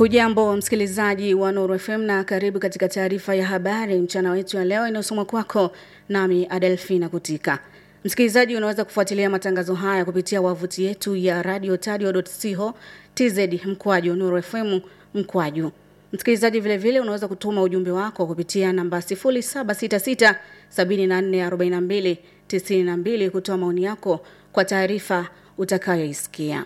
Hujambo msikilizaji wa Nuru FM na karibu katika taarifa ya habari mchana wetu ya leo inayosomwa kwako nami Adelfina Kutika. Msikilizaji unaweza kufuatilia matangazo haya kupitia wavuti yetu ya radiotadio.co tz mkwaju Nuru FM mkwaju. Msikilizaji vile vile unaweza kutuma ujumbe wako kupitia namba 0766 7442 92 kutoa maoni yako kwa taarifa utakayoisikia.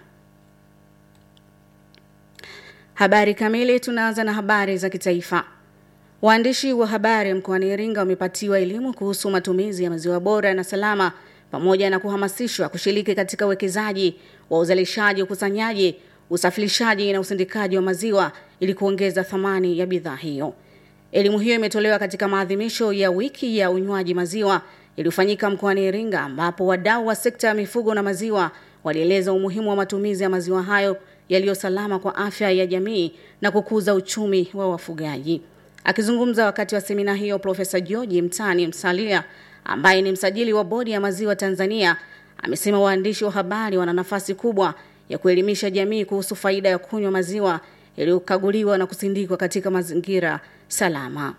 Habari kamili tunaanza na habari za kitaifa. Waandishi wa habari mkoani Iringa wamepatiwa elimu kuhusu matumizi ya maziwa bora na salama pamoja na kuhamasishwa kushiriki katika uwekezaji wa uzalishaji, ukusanyaji, usafirishaji na usindikaji wa maziwa ili kuongeza thamani ya bidhaa hiyo. Elimu hiyo imetolewa katika maadhimisho ya wiki ya unywaji maziwa iliyofanyika mkoani Iringa ambapo wadau wa sekta ya mifugo na maziwa walieleza umuhimu wa matumizi ya maziwa hayo yaliyo salama kwa afya ya jamii na kukuza uchumi wa wafugaji. Akizungumza wakati wa semina hiyo, Profesa George Mtani Msalia ambaye ni msajili wa bodi ya maziwa Tanzania amesema waandishi wa habari wana nafasi kubwa ya kuelimisha jamii kuhusu faida ya kunywa maziwa yaliyokaguliwa na kusindikwa katika mazingira salama.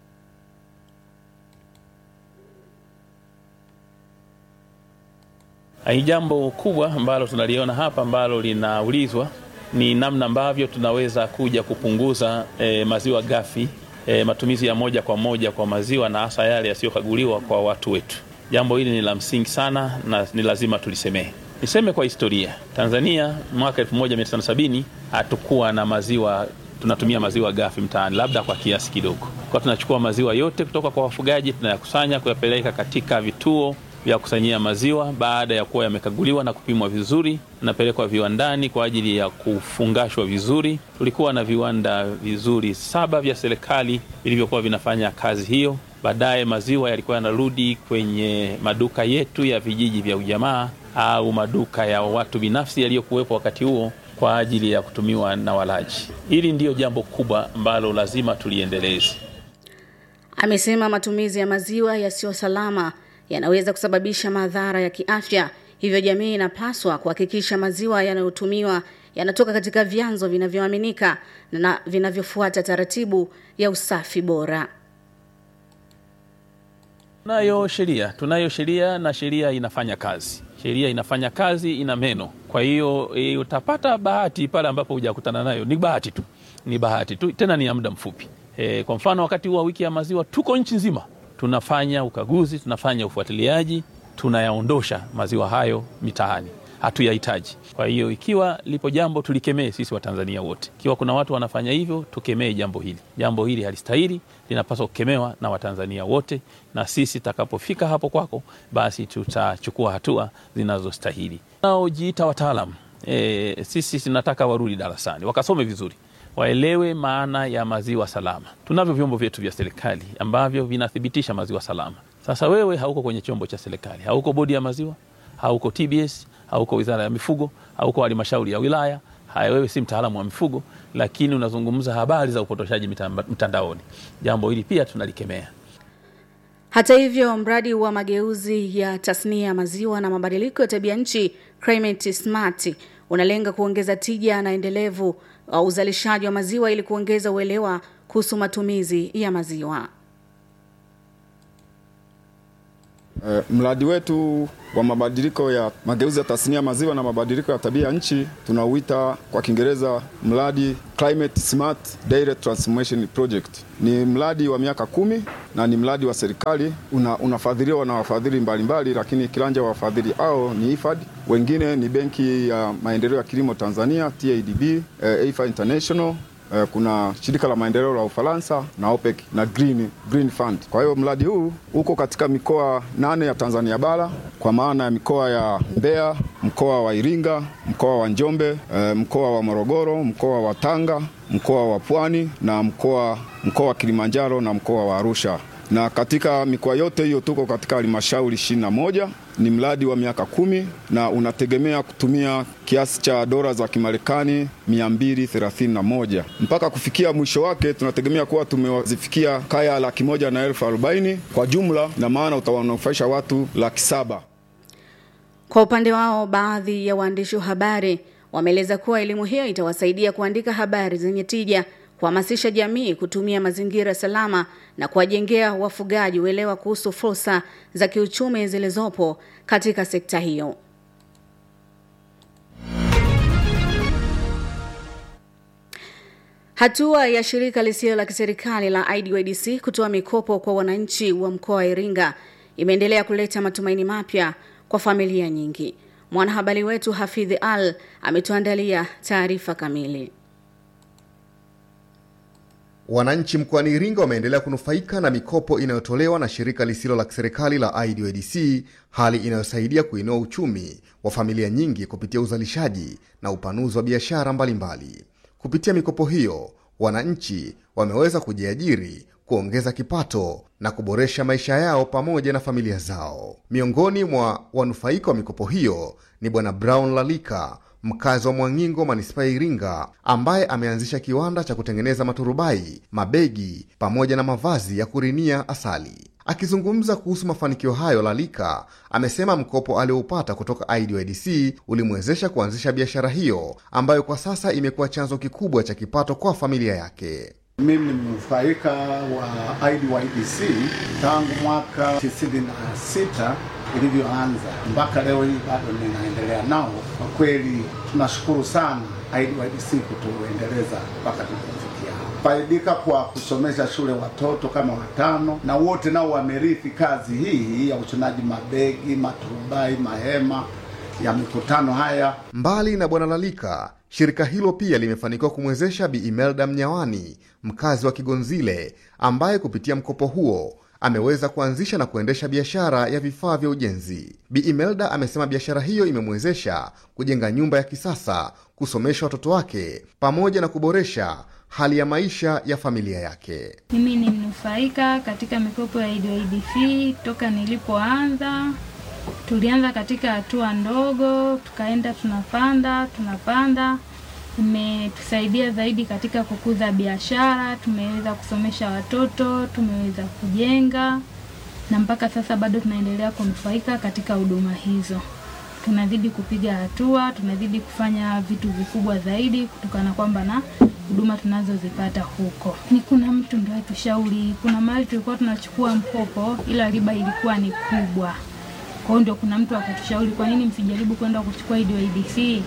Ni jambo kubwa ambalo tunaliona hapa ambalo linaulizwa ni namna ambavyo tunaweza kuja kupunguza e, maziwa ghafi e, matumizi ya moja kwa moja kwa maziwa na hasa yale yasiyokaguliwa kwa watu wetu. Jambo hili ni la msingi sana na ni lazima tulisemee. Niseme kwa historia, Tanzania mwaka 1970 hatukuwa na maziwa, tunatumia maziwa ghafi mtaani, labda kwa kiasi kidogo. Kwa tunachukua maziwa yote kutoka kwa wafugaji, tunayakusanya kuyapeleka katika vituo vya kusanyia maziwa. Baada ya kuwa yamekaguliwa na kupimwa vizuri, napelekwa viwandani kwa ajili ya kufungashwa vizuri. Tulikuwa na viwanda vizuri saba vya serikali vilivyokuwa vinafanya kazi hiyo. Baadaye maziwa yalikuwa yanarudi kwenye maduka yetu ya vijiji vya ujamaa au maduka ya watu binafsi yaliyokuwepo wakati huo kwa ajili ya kutumiwa na walaji. Hili ndiyo jambo kubwa ambalo lazima tuliendeleze. Amesema matumizi ya maziwa yasiyo salama yanaweza kusababisha madhara ya kiafya, hivyo jamii inapaswa kuhakikisha maziwa yanayotumiwa yanatoka katika vyanzo vinavyoaminika na vinavyofuata taratibu ya usafi bora. Tunayo sheria, tunayo sheria na sheria inafanya kazi. Sheria inafanya kazi, ina meno. Kwa hiyo e, utapata bahati pale ambapo hujakutana nayo. Ni bahati tu, ni bahati tu, tena ni ya muda mfupi. E, kwa mfano wakati huu wa wiki ya maziwa tuko nchi nzima tunafanya ukaguzi, tunafanya ufuatiliaji, tunayaondosha maziwa hayo mitaani, hatuyahitaji. Kwa hiyo ikiwa lipo jambo tulikemee sisi Watanzania wote. Ikiwa kuna watu wanafanya hivyo, tukemee jambo hili. Jambo hili halistahili, linapaswa kukemewa na Watanzania wote, na sisi takapofika hapo kwako, basi tutachukua hatua zinazostahili. Naojiita wataalam e, sisi tunataka warudi darasani wakasome vizuri waelewe maana ya maziwa salama. Tunavyo vyombo vyetu vya serikali ambavyo vinathibitisha maziwa salama. Sasa wewe hauko kwenye chombo cha serikali, hauko bodi ya maziwa, hauko TBS, hauko wizara ya mifugo, hauko halmashauri ya wilaya, haya, wewe si mtaalamu wa mifugo, lakini unazungumza habari za upotoshaji mtandaoni. Jambo hili pia tunalikemea. Hata hivyo, mradi wa mageuzi ya tasnia ya maziwa na mabadiliko ya tabia nchi Climate Smart unalenga kuongeza tija na endelevu wa uzalishaji wa maziwa ili kuongeza uelewa kuhusu matumizi ya maziwa. Uh, mradi wetu wa mabadiliko ya mageuzi ya tasnia ya maziwa na mabadiliko ya tabia ya nchi tunauita kwa Kiingereza mradi Climate Smart Dairy Transformation Project. Ni mradi wa miaka kumi na ni mradi wa serikali una, unafadhiliwa na wafadhili mbalimbali, lakini kiranja wa wafadhili hao ni IFAD, wengine ni Benki ya Maendeleo ya Kilimo Tanzania TADB, eh, IFA International kuna shirika la maendeleo la Ufaransa na OPEC na Green, Green Fund. Kwa hiyo mradi huu uko katika mikoa nane ya Tanzania bara kwa maana ya mikoa ya Mbeya, mkoa wa Iringa, mkoa wa Njombe, mkoa wa Morogoro, mkoa wa Tanga, mkoa wa Pwani na mkoa mkoa wa Kilimanjaro na mkoa wa Arusha na katika mikoa yote hiyo tuko katika halmashauri ishirini na moja. Ni mradi wa miaka kumi na unategemea kutumia kiasi cha dola za Kimarekani 231 mpaka kufikia mwisho wake. Tunategemea kuwa tumewazifikia kaya laki moja na elfu arobaini kwa jumla, na maana utawanufaisha watu laki saba. Kwa upande wao, baadhi ya waandishi wa habari wameeleza kuwa elimu hiyo itawasaidia kuandika habari zenye tija, kuhamasisha jamii kutumia mazingira salama na kuwajengea wafugaji uelewa kuhusu fursa za kiuchumi zilizopo katika sekta hiyo. Hatua ya shirika lisilo la kiserikali la IDYDC kutoa mikopo kwa wananchi wa mkoa wa Iringa imeendelea kuleta matumaini mapya kwa familia nyingi. Mwanahabari wetu Hafidhi Al ametuandalia taarifa kamili. Wananchi mkoani Iringa wameendelea kunufaika na mikopo inayotolewa na shirika lisilo la kiserikali la IDYDC, hali inayosaidia kuinua uchumi wa familia nyingi kupitia uzalishaji na upanuzi wa biashara mbalimbali. Kupitia mikopo hiyo, wananchi wameweza kujiajiri, kuongeza kipato na kuboresha maisha yao pamoja na familia zao. Miongoni mwa wanufaika wa mikopo hiyo ni Bwana Brown Lalika, mkazi wa Mwangingo, manispaa ya Iringa, ambaye ameanzisha kiwanda cha kutengeneza maturubai, mabegi pamoja na mavazi ya kurinia asali. Akizungumza kuhusu mafanikio hayo, Lalika amesema mkopo alioupata kutoka IDYDC ulimwezesha kuanzisha biashara hiyo ambayo kwa sasa imekuwa chanzo kikubwa cha kipato kwa familia yake. Mimi ni mnufaika wa IDYDC tangu mwaka 96 ilivyoanza mpaka leo hii bado ninaendelea nao. Kwa kweli tunashukuru sana IDYDC kutuendeleza mpaka tulipofikia hapa. Faidika kwa kusomesha shule watoto kama watano, na wote nao wamerithi kazi hii ya ushonaji mabegi, maturubai, mahema ya mikutano haya. Mbali na Bwana Lalika, shirika hilo pia limefanikiwa kumwezesha Bi Imelda Mnyawani, mkazi wa Kigonzile, ambaye kupitia mkopo huo ameweza kuanzisha na kuendesha biashara ya vifaa vya ujenzi. Bi Imelda amesema biashara hiyo imemwezesha kujenga nyumba ya kisasa, kusomesha watoto wake pamoja na kuboresha hali ya maisha ya familia yake. Mimi ni mnufaika katika mikopo ya IDYDC toka nilipoanza. Tulianza katika hatua ndogo, tukaenda tunapanda tunapanda. Imetusaidia zaidi katika kukuza biashara, tumeweza kusomesha watoto, tumeweza kujenga, na mpaka sasa bado tunaendelea kunufaika katika huduma hizo. Tunazidi kupiga hatua, tunazidi kufanya vitu vikubwa zaidi kutokana kwamba na huduma tunazozipata huko. Ni kuna mtu ndio atushauri, kuna mahali tulikuwa tunachukua mkopo ila riba ilikuwa ni kubwa. Kwa hiyo ndio kuna mtu akatushauri, kwa nini msijaribu kwenda kuchukua IDYDC?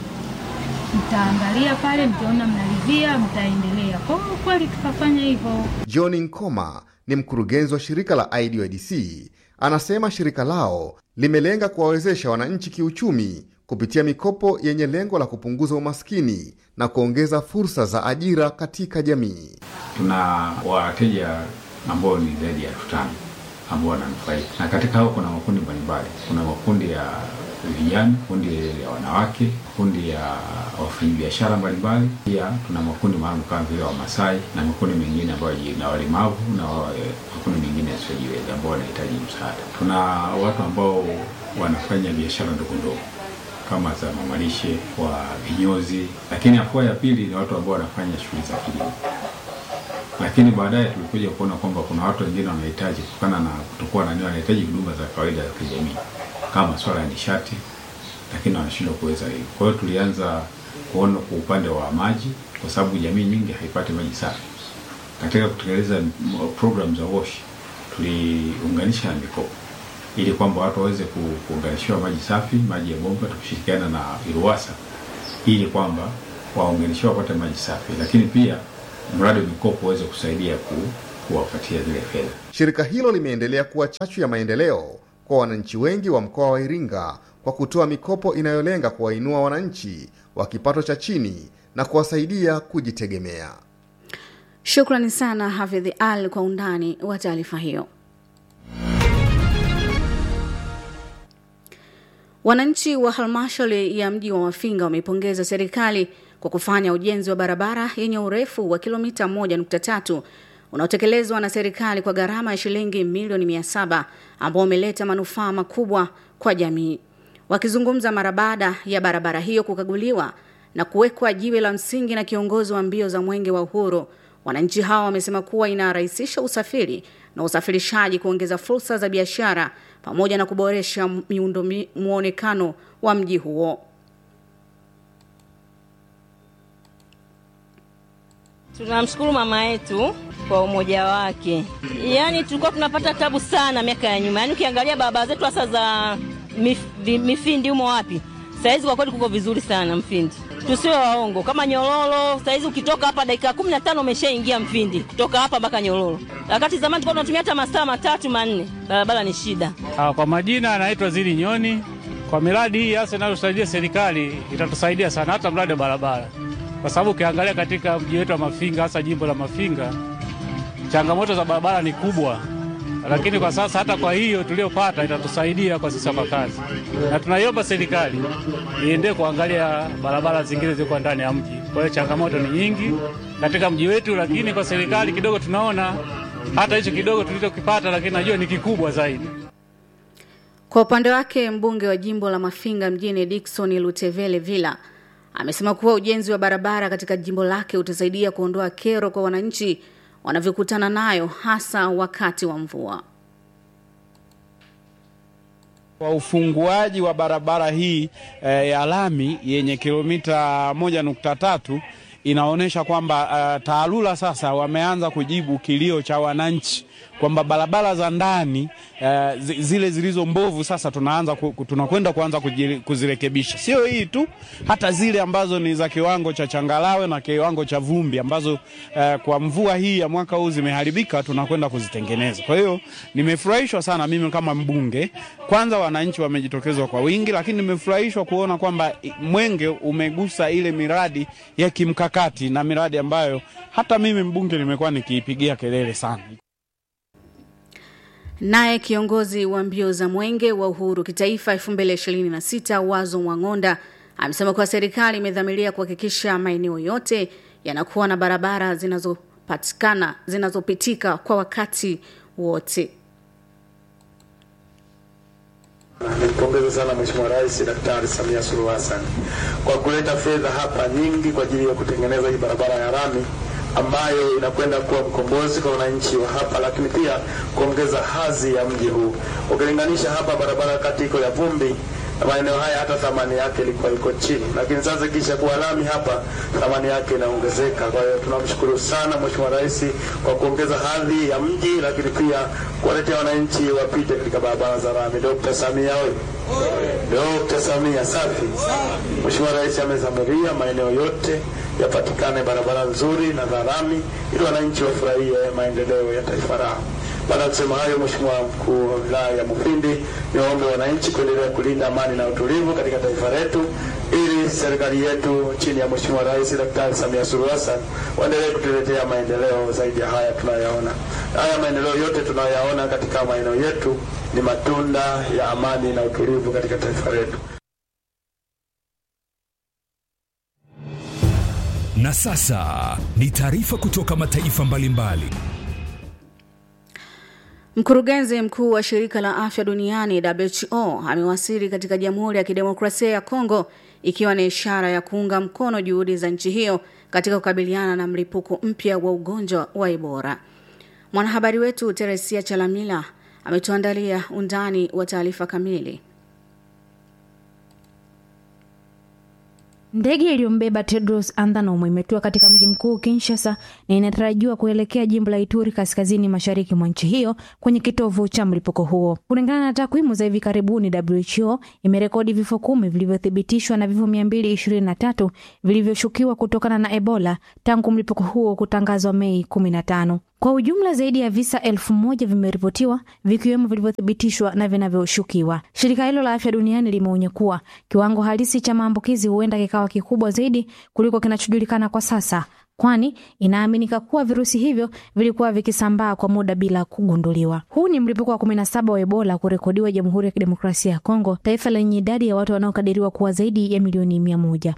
Mtaangalia pale, mkiona mnaridhia, mtaendelea. Kwa hiyo kweli tukafanya hivyo. John Nkoma ni mkurugenzi wa shirika la IDYDC. Anasema shirika lao limelenga kuwawezesha wananchi kiuchumi kupitia mikopo yenye lengo la kupunguza umaskini na kuongeza fursa za ajira katika jamii. Tuna wateja ambao ni zaidi ya elfu tano ambao wananufaika, na katika hao kuna makundi mbalimbali. Kuna makundi ya vijana, kundi ya wanawake, kundi ya wafanyabiashara mbalimbali. Pia tuna makundi maalum kama vile Wamasai na makundi mengine ambayo na walemavu na makundi mengine yasiyojiweza ambao wanahitaji msaada. Tuna watu ambao wanafanya biashara ndogo ndogo kama za mamalishe wa vinyozi, lakini afua ya pili ni watu ambao wanafanya shughuli za kilimo. Lakini baadaye tulikuja kuona kwamba kuna watu wengine wanahitaji, kutokana na kutokuwa na nini, wanahitaji huduma za kawaida za kijamii kama swala ya nishati, lakini wanashindwa kuweza hiyo. Kwa hiyo tulianza kuona kwa upande wa maji, kwa sababu jamii nyingi haipati maji safi. Katika kutekeleza program za WASH tuliunganisha na mikopo ili kwamba watu waweze kuunganishiwa maji safi, maji ya bomba, tukishirikiana na IRUWASA ili kwamba waunganishiwa wapate maji safi, lakini pia mradi wa mikopo uweze kusaidia ku, kuwapatia zile fedha. Shirika hilo limeendelea kuwa chachu ya maendeleo kwa wananchi wengi wa mkoa wa Iringa kwa kutoa mikopo inayolenga kuwainua wananchi wa kipato cha chini na kuwasaidia kujitegemea. Shukrani sana Hafidhi Al kwa undani wa taarifa hiyo. Wananchi wa halmashauri ya mji wa Mafinga wameipongeza serikali kwa kufanya ujenzi wa barabara yenye urefu wa kilomita 1.3 unaotekelezwa na serikali kwa gharama ya shilingi milioni 700 ambao umeleta manufaa makubwa kwa jamii. Wakizungumza mara baada ya barabara hiyo kukaguliwa na kuwekwa jiwe la msingi na kiongozi wa mbio za Mwenge wa Uhuru, wananchi hao wamesema kuwa inarahisisha usafiri na usafirishaji, kuongeza fursa za biashara pamoja na kuboresha miundo muonekano wa mji huo. Tunamshukuru mama yetu kwa umoja wake. Yaani tulikuwa tunapata tabu sana miaka ya nyuma, yaani ukiangalia barabara zetu hasa za mif, vi- Mifindi humo wapi, sahizi kwa kweli kuko vizuri sana Mfindi. Tusiwe waongo, kama Nyororo sahizi ukitoka hapa dakika kumi na tano umeshaingia Mfindi, kutoka hapa mpaka Nyororo, wakati zamani tulikuwa tunatumia hata masaa matatu manne. Barabara ni shida. Ah, Kwa majina anaitwa Zili Nyoni. Kwa miradi hii hasa inayosaidia serikali itatusaidia sana, hata mradi wa barabara, kwa sababu ukiangalia katika mji wetu wa Mafinga, hasa jimbo la Mafinga, changamoto za barabara ni kubwa, lakini kwa sasa hata kwa hiyo tuliyopata itatusaidia kwa sisi wakazi, na tunaiomba serikali iendelee kuangalia barabara zingine zilizo ndani ya mji. Kwa hiyo changamoto ni nyingi katika mji wetu, lakini kwa serikali kidogo tunaona hata hicho kidogo tulichokipata, lakini najua ni kikubwa zaidi. Kwa upande wake mbunge wa jimbo la Mafinga mjini Dickson Lutevele Villa amesema kuwa ujenzi wa barabara katika jimbo lake utasaidia kuondoa kero kwa wananchi wanavyokutana nayo hasa wakati wa mvua. Kwa ufunguaji wa barabara hii eh, ya lami yenye kilomita moja nukta tatu inaonyesha kwamba uh, TARURA sasa wameanza kujibu kilio cha wananchi kwamba barabara za ndani uh, zi- zile zilizo mbovu sasa tunaanza ku, tunakwenda kuanza kujire- kuzirekebisha. Sio hii tu, hata zile ambazo ni za kiwango cha changarawe na kiwango cha vumbi ambazo uh, kwa mvua hii ya mwaka huu zimeharibika, tunakwenda kuzitengeneza. Kwa hiyo nimefurahishwa sana mimi kama mbunge, kwanza wananchi wamejitokeza kwa wingi, lakini nimefurahishwa kuona kwamba i- Mwenge umegusa ile miradi ya kimkakati na miradi ambayo hata mimi mbunge nimekuwa nikiipigia kelele sana. Naye kiongozi wa mbio za mwenge wa uhuru kitaifa 2026 Wazo Mwang'onda amesema kuwa serikali imedhamiria kuhakikisha maeneo yote yanakuwa na barabara zinazopatikana zinazopitika kwa wakati wote. Nimpongeze sana Mheshimiwa Rais Daktari Samia Suluhu Hassan kwa kuleta fedha hapa nyingi kwa ajili ya kutengeneza hii barabara ya lami ambayo inakwenda kuwa mkombozi kwa wananchi wa hapa, lakini pia kuongeza hadhi ya mji huu. Ukilinganisha hapa barabara kati iko ya vumbi na maeneo haya hata thamani yake ilikuwa iko chini, lakini sasa kisha kuwa lami hapa thamani yake inaongezeka. Kwa hiyo tunamshukuru sana Mheshimiwa Rais kwa kuongeza hadhi ya mji, lakini pia kuwaletea wananchi wapite katika barabara za lami. Dr. Samia oye! Dr. Samia safi. Mheshimiwa Rais amezamiria maeneo yote yapatikane barabara nzuri na za lami ili wananchi wafurahie maendeleo ya taifa lao. Baada ya kusema hayo, Mheshimiwa mkuu wa wilaya ya Mufindi, niwaombe wananchi kuendelea kulinda amani na utulivu katika taifa letu ili serikali yetu chini ya Mheshimiwa Rais Daktari Samia Suluhu Hassan waendelee kutuletea maendeleo zaidi ya haya tunayoyaona. Haya maendeleo yote tunayoyaona katika maeneo yetu ni matunda ya amani na utulivu katika taifa letu. Na sasa ni taarifa kutoka mataifa mbalimbali. Mkurugenzi mkuu wa shirika la afya duniani WHO amewasili katika Jamhuri ya Kidemokrasia ya Kongo ikiwa ni ishara ya kuunga mkono juhudi za nchi hiyo katika kukabiliana na mlipuko mpya wa ugonjwa wa Ebola. Mwanahabari wetu Teresia Chalamila ametuandalia undani wa taarifa kamili. Ndege iliyombeba Tedros Adhanom imetua katika mji mkuu Kinshasa na inatarajiwa kuelekea jimbo la Ituri kaskazini mashariki mwa nchi hiyo kwenye kitovu cha mlipuko huo. Kulingana na takwimu za hivi karibuni, WHO imerekodi vifo kumi vilivyothibitishwa na vifo mia mbili ishirini na tatu vilivyoshukiwa kutokana na Ebola tangu mlipuko huo kutangazwa Mei kumi na tano. Kwa ujumla zaidi ya visa elfu moja vimeripotiwa vikiwemo vilivyothibitishwa na vinavyoshukiwa. Shirika hilo la afya duniani limeonya kuwa kiwango halisi cha maambukizi huenda kikawa kikubwa zaidi kuliko kinachojulikana kwa sasa, kwani inaaminika kuwa virusi hivyo vilikuwa vikisambaa kwa muda bila kugunduliwa. Huu ni mlipuko wa kumi na saba wa Ebola kurekodiwa Jamhuri ya Kidemokrasia ya Kongo, taifa lenye idadi ya watu wanaokadiriwa kuwa zaidi ya milioni mia moja.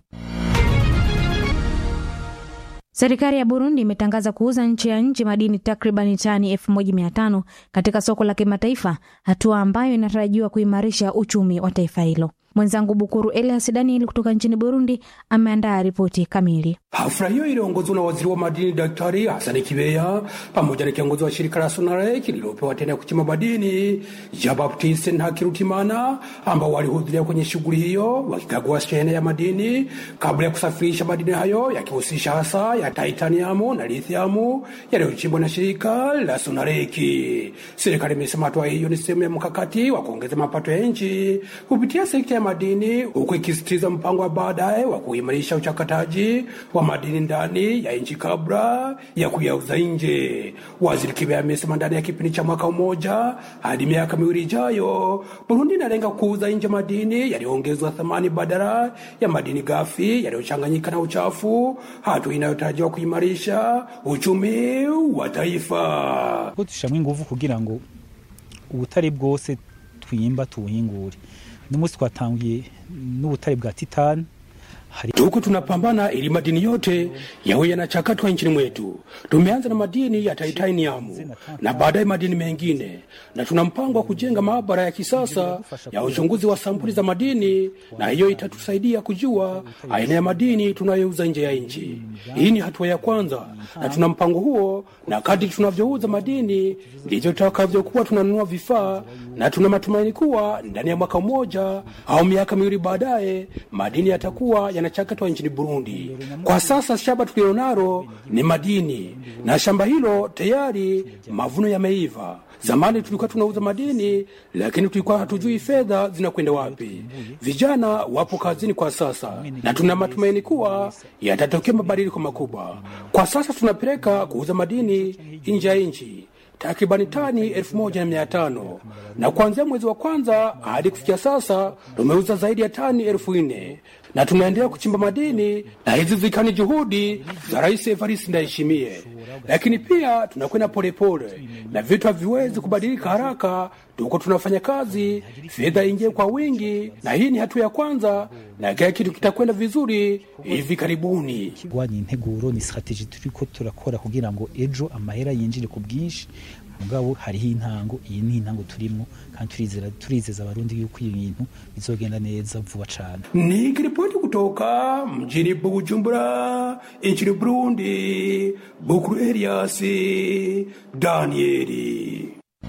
Serikali ya Burundi imetangaza kuuza nchi ya nje madini takriban tani 1500 katika soko la kimataifa, hatua ambayo inatarajiwa kuimarisha uchumi wa taifa hilo. Mwenzangu Bukuru Elias Daniel kutoka nchini Burundi ameandaa ripoti kamili. Hafla hiyo iliongozwa na waziri wa madini Daktari Hasani Kibeya pamoja na kiongozi wa shirika la SONAREK lililopewa tena ya kuchimba madini ya Baptiste Ntakirutimana, ambao walihudhuria kwenye shughuli hiyo wakikagua shehena ya madini kabla ya kusafirisha madini hayo yakihusisha hasa ya titaniamu na lithiamu yaliyochimbwa na shirika la SONAREK. Serikali imesema hatua hiyo ni sehemu ya mkakati wa kuongeza mapato ya nchi kupitia sekta ya madini, huku ikisisitiza mpango wa baadaye wa kuimarisha uchakataji wa madini ndani ya nchi kabla ya kuyauza nje. Waziri Kibeya amesema ndani ya kipindi cha mwaka mmoja hadi miaka miwili ijayo, Burundi inalenga kuuza nje madini yaliyoongezwa thamani badala ya madini ghafi yaliyochanganyika na uchafu, hatua inayotarajiwa kuimarisha uchumi wa taifa. dushyiramo ingufu kugira ngo ubutare bwose twimba tubuhingure uno munsi twatangiye n'ubutare bwa titani Tuko tunapambana ili madini yote yawe yanachakatwa nchini mwetu. Tumeanza na madini ya titanium na baadaye madini mengine, na tuna mpango wa kujenga maabara ya kisasa ya uchunguzi wa sampuli za madini, na hiyo itatusaidia kujua aina ya madini tunayouza nje ya nchi. Hii ni hatua ya kwanza, na tuna mpango huo, na kadri tunavyouza madini ndivyo tutakavyokuwa tunanunua vifaa, na tuna matumaini kuwa ndani ya mwaka mmoja au miaka miwili baadaye madini yatakuwa yanachakatwa nchini Burundi. Kwa sasa shamba tulilonalo ni madini, na shamba hilo tayari mavuno yameiva. Zamani tulikuwa tunauza madini, lakini tulikuwa hatujui fedha zinakwenda wapi. Vijana wapo kazini kwa sasa, na tuna matumaini kuwa yatatokea mabadiliko makubwa. Kwa sasa tunapeleka kuuza madini nje ya nchi takribani tani elfu moja na mia tano na kuanzia mwezi wa kwanza hadi kufikia sasa tumeuza zaidi ya tani elfu nne na tunaendelea kuchimba madini, na hizi zikiwa ni juhudi za Rais Evariste Ndayishimiye. Lakini pia tunakwenda polepole na vitu haviwezi kubadilika haraka. Tuko tunafanya kazi, fedha ingie kwa wingi, na hii ni hatua ya kwanza, na kila kitu kitakwenda vizuri hivi karibuni. kurwanya integuro ni strategy turiko turakora kugira ngo ejo amahera yinjire ku bwinshi mugabo hariho intango iyi ni intango turimo kandi turizera turizeza abarundi yuko ibi bintu bizogenda neza vuba cane Nikiripoti kutoka mjini Bujumbura nchini Burundi, Bukuru Elias Danieli.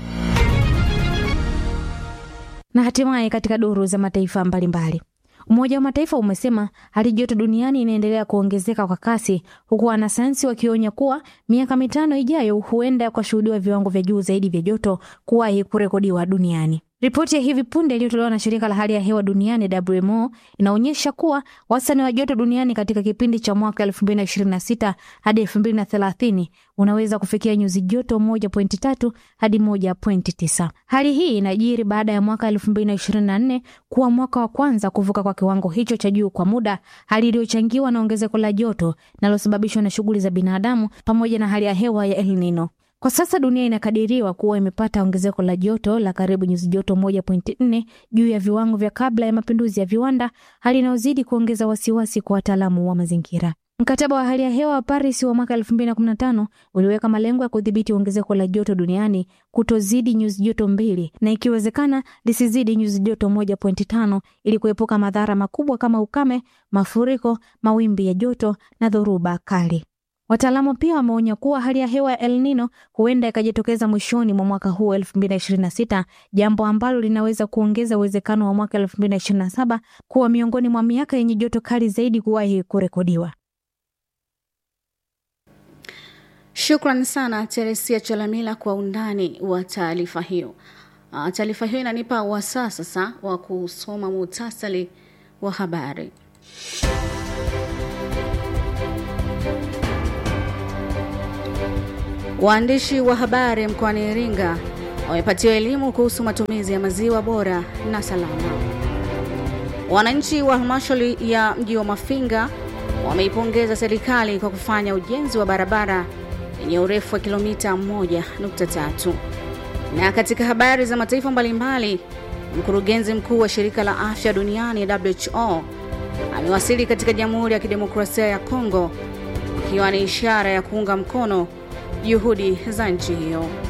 Na hatimaye katika duru za mataifa mbalimbali Umoja wa Mataifa umesema hali joto duniani inaendelea kuongezeka kwa kasi, huku wanasayansi wakionya kuwa miaka mitano ijayo huenda kushuhudiwa viwango vya juu zaidi vya joto kuwahi kurekodiwa duniani. Ripoti ya hivi punde iliyotolewa na shirika la hali ya hewa duniani WMO inaonyesha kuwa wastani wa joto duniani katika kipindi cha mwaka 2026 hadi 2030 unaweza kufikia nyuzi joto 1.3 hadi 1.9. Hali hii inajiri baada ya mwaka 2024 kuwa mwaka wa kwanza kuvuka kwa kiwango hicho cha juu kwa muda, hali iliyochangiwa na ongezeko la joto linalosababishwa na shughuli za binadamu pamoja na hali ya hewa ya El Nino. Kwa sasa dunia inakadiriwa kuwa imepata ongezeko la joto la karibu nyuzi joto 1.4 juu ya viwango vya kabla ya mapinduzi ya viwanda, hali inayozidi kuongeza wasiwasi kwa wataalamu wa mazingira. Mkataba wa hali ya hewa wa Paris wa mwaka 2015 uliweka malengo ya kudhibiti ongezeko la joto duniani kutozidi nyuzi joto mbili na ikiwezekana lisizidi nyuzi joto 1.5 ili kuepuka madhara makubwa kama ukame, mafuriko, mawimbi ya joto na dhoruba kali. Wataalamu pia wameonya kuwa hali ya hewa ya El Nino huenda ikajitokeza mwishoni mwa mwaka huu 2026, jambo ambalo linaweza kuongeza uwezekano wa mwaka 2027 kuwa miongoni mwa miaka yenye joto kali zaidi kuwahi kurekodiwa. Shukran sana Teresia Chalamila kwa undani wa taarifa hiyo. Ah, Taarifa hiyo inanipa wasaa sasa wa kusoma muhtasari wa habari. Waandishi wa habari mkoani Iringa wamepatiwa elimu kuhusu matumizi ya maziwa bora na salama. Wananchi wa halmashauri ya mji wa Mafinga wameipongeza serikali kwa kufanya ujenzi wa barabara yenye urefu wa kilomita 1.3. Na katika habari za mataifa mbalimbali, mkurugenzi mkuu wa shirika la afya duniani WHO amewasili katika Jamhuri ya Kidemokrasia ya Kongo ikiwa ni ishara ya kuunga mkono juhudi za nchi hiyo.